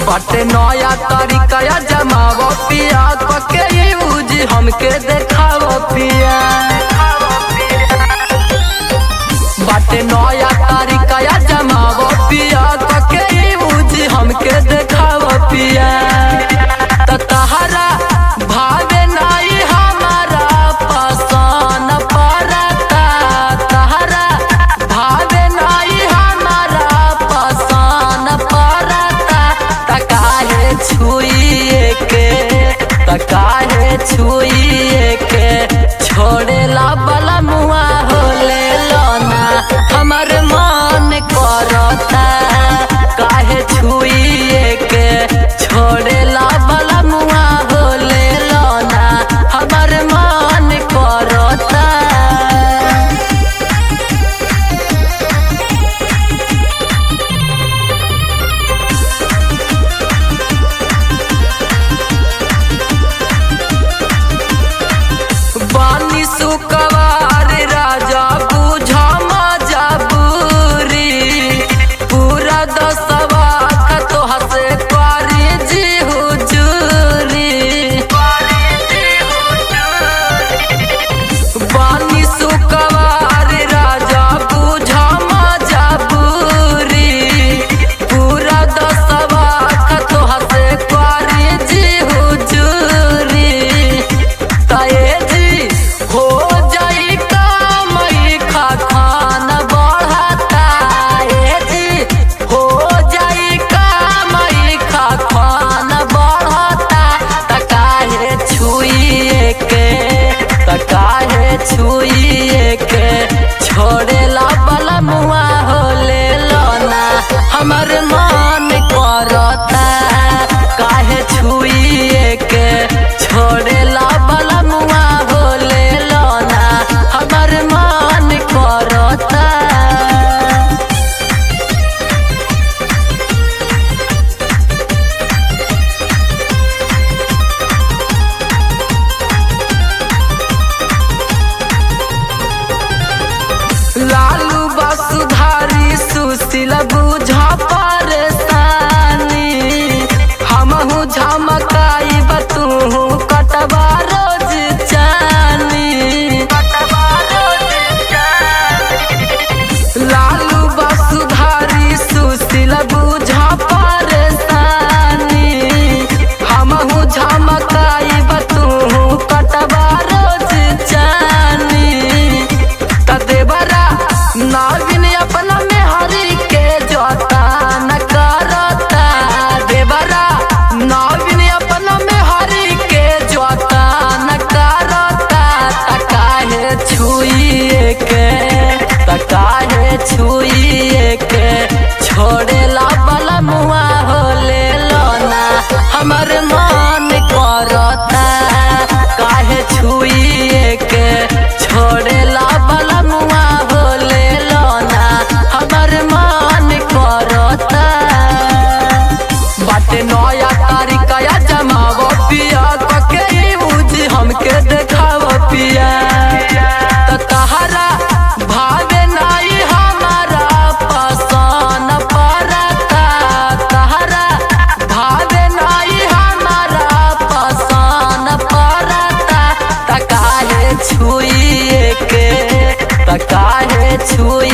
बाटे नया तरीका जमाव पिया कके यूज हमके देखाव पिया बाटे नया तरीका जमाव पिया कके यूज हमके देखाव पिया त तहरा भावे नाई हमारा पसंद पड़ता तहरा भावे नाई हमारा पसंद पड़ता त काहे छुइए के त काहे छुइए के छोड़ेला बला मुआ होले लोना हमर मन करता काहे छुइए के छोड़ेला बला मुआ होले लोना हमर मन करता बानी सुकवार राजा बुझा मजबूरी पूरा दसवा तो हसे पारी जी हुजूरी बानी सुकवार राजा बुझा मजबूरी पूरा दसवा तो हसे पारी जी हुजूरी ताए जी हो जाई कामई खा खान बढ़ता ए जी हो जाई कामई खा खान बढ़ता त काहे छुइए के त काहे छुइए के छोड़ेला बला मुआ होले लोना हमर मन करता काहे छुइए के छोड़ेला बला मुआ होले लोना हमर मन करता लालू बसुधारी सुशील बुझा परेशानी हमहू झमकाई बतू कटवा रोज चानी लालू बसुधारी सुशील बुझा परेशानी हमहू झमकाई बतू कटवा रोज चानी त देवरा नागिन अपना में हरी के जोता न करता देवरा नागिन अपना में हरी के जोता न करता त काहे छुइए के त काहे छुइए के छोड़ेला बला मुआ होले लोना हमर मन करता काहे छुइए के छोड़ेला बला मुआ होले लोना हमर मन करता बाटे नया तारीका जमाव पिया कके यूज हमके देखाव पिया त तहरा भावे नाई हमारा पसंद पड़ता तहरा भावे नाई हमारा पसंद पड़ता त काहे छुइए के त काहे छुइए